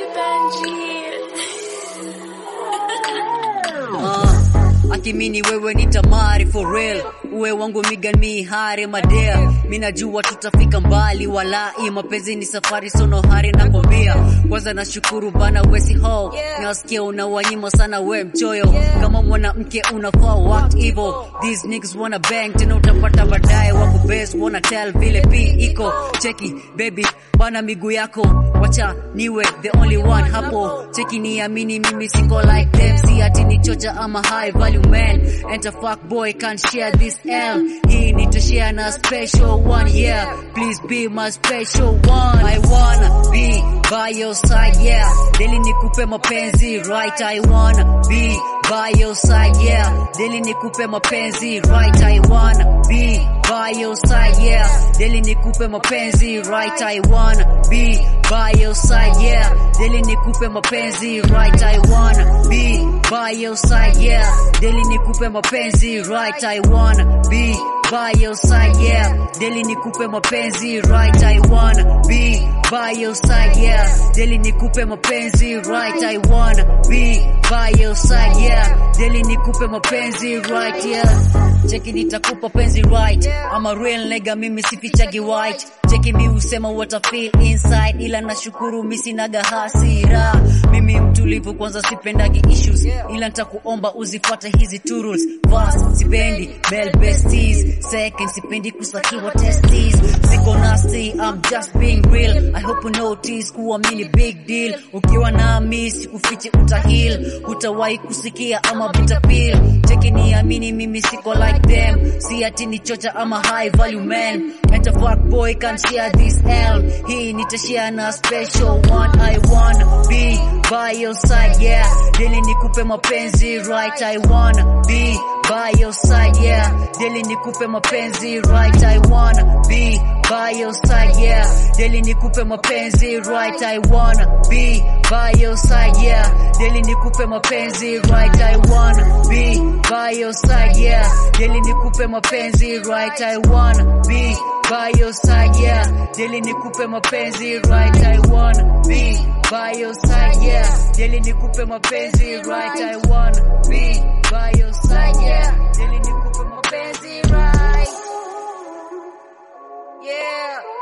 Uh, akimini wewe ni tamari for real uwe wangu migan mi hari madea minajua tutafika mbali walai mapenzi ni safari sono hari nakwambia kwanza nashukuru bana wesi ho nasikia unawanyima sana we mchoyo kama mwanamke unafaa what evil these niggas wanna bang tena utapata baadaye wako best wanna tell vile p iko cheki baby bana miguu yako wacha niwe the only one hapo cheki niamini mimi siko like them si ati ni chocha ama high value man enter fuck boy can't share this L hii nitashare na special one yeah please be my special one I wanna be by your side yeah deli nikupe mapenzi right I wanna be by your side yeah deli nikupe mapenzi right I wanna be by your side yeah deli nikupe mapenzi right I wanna be by your side yeah deli nikupe mapenzi right I wanna be by your side yeah deli nikupe mapenzi right I wanna be by your side yeah deli nikupe mapenzi right I wanna be by your side yeah deli nikupe mapenzi right I wanna be by your side yeah deli nikupe mapenzi right yeah cheki nitakupa penzi right I'm a real nigga mimi sifichagi white cheki mi usema what I feel inside ila nashukuru mi sinaga hasira mimi mtulivu kwanza sipendagi issues ila nitakuomba uzifuate hizi two rules first sipendi bell besties second sipendi kusakiwa testes siko nasty I'm just being real I hope you notice kuwa mini big deal ukiwa nami sikufichi utahil hutawahi kusikia ama vitapil cheki niamini mimi siko like them si ati ni chocha ama high value man enter fuck boy can't share this L hii nitashare na special one I wanna be by your side yeah deli nikupe mapenzi right I wanna be by your side yeah deli nikupe mapenzi right I wanna be by your side yeah deli nikupe mapenzi right I wanna be by your side yeah deli nikupe mapenzi right I wanna be by your side yeah deli nikupe mapenzi right I wanna be by your side yeah deli nikupe mapenzi right I wanna be by your side yeah deli nikupe mapenzi right I wanna be by your side yeah deli nikupe mapenzi right yeah